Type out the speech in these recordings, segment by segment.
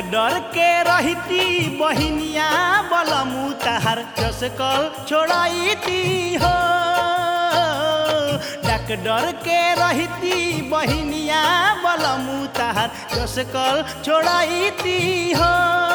डर के रहती बहिनिया बलमु तहार चसकल छोड़ाईती हो डक डर के रहती बहिनिया बलमु तहार चसकल छोड़ाईती हो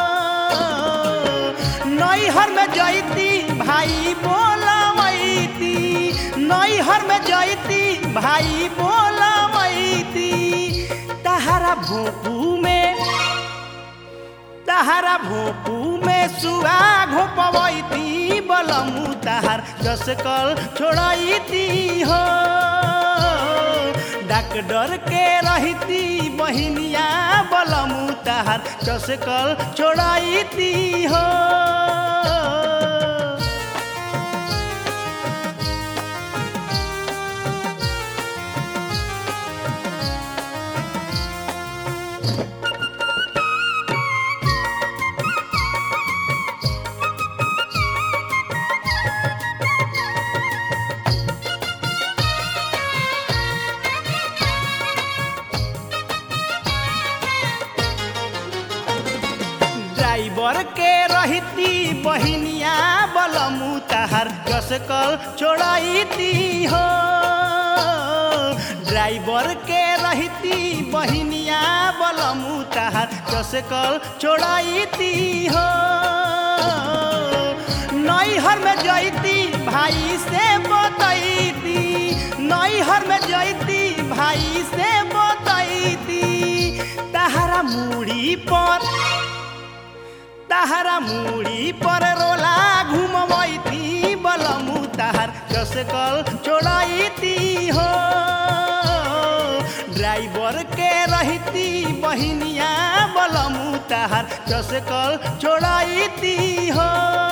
नैहर में जैती भाई बोलवैती नैहर में जैती भाई बोलवैती तहारा भोपू में तहारा भोपू में सुआ घोपवैती बलमु तहार जसकल छोड़ैती हो डाक डर के रहती बहिनिया बलमु तहार जसकल छोड़ैती हो ड्राइवर के रहती बहिनिया बलमु तहार कसकल छोड़ैती हो ड्राइवर के रहती बहिनिया बलमु तहार कसकल छोड़ैती हो नैहर में जैती भाई से बतैती नैहर में जैती भाई से बतैती तहारा मुड़ी पर तहारा मुड़ी पर रोला घुमवैती बलमु तहार कसकल छोड़ैती हो ड्राइवर के रहती बहिनिया बलमु तहार कसकल छोड़ैती हो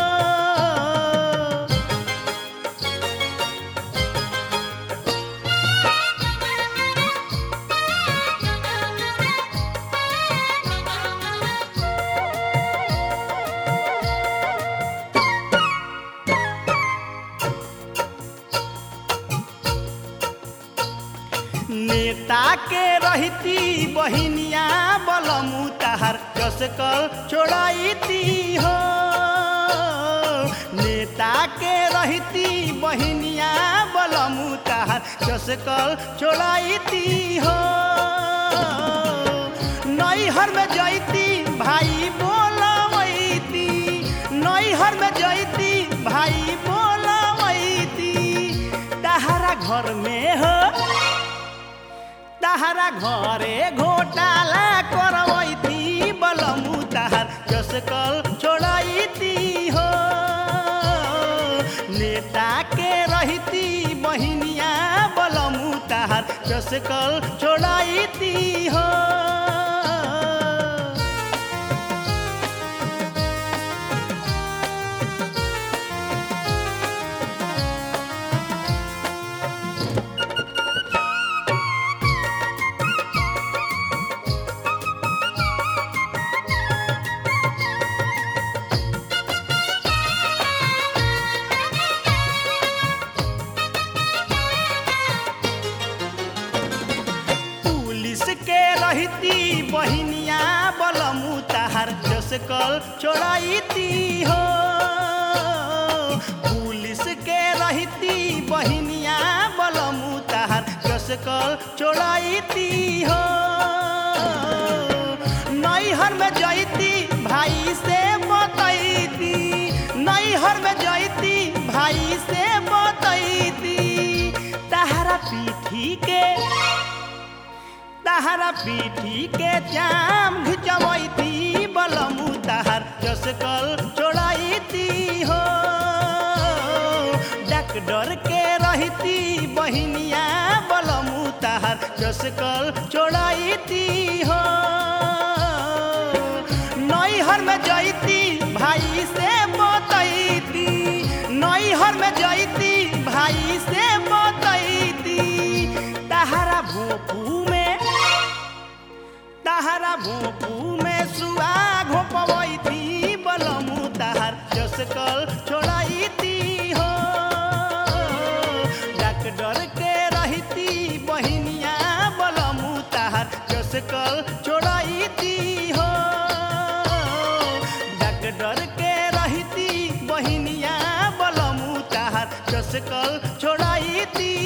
नेता के रहती बहिनिया बलमु तहार कसकल छोड़ैती हो नेता के रहती बहिनिया बलमु तहार कसकल छोड़ैती हो नैहर में जैती भाई बोलवैती नैहर में जैती भाई बोलवैती तहारा घर में हो तहारा घरे घोटाला करवैती बलमु तहार कसकल छोड़ैती हो नेता के रहती बहिनिया बलमु तहार कसकल छोड़ैती हो पुलिस के रहती बहिनिया बलमु तहार जसकल छोड़ैती हो पुलिस के रहती बहिनिया बलमु तहार जसकल छोड़ैती हो नैहर में जैती भाई से बतैती नैहर में जैती भाई से बतैती तहारा पीठी के तहारा पीठी के जाम घिचवैती बलमु तहार जसकल छोड़ैती हो डक डर के रहती बहिनिया बलमु तहार जसकल छोड़ैती हो नैहर में जैती भाई से बतैती नैहर में जैती भाई से बतैती तहारा भोपू में तहारा भोपू में सुआ घोपवैती बलमु तहार जसकल छोड़ैती हो डक डर के रहती बहिनिया बलमु तहार जसकल छोड़ैती हो जस कल छोड़ाई ती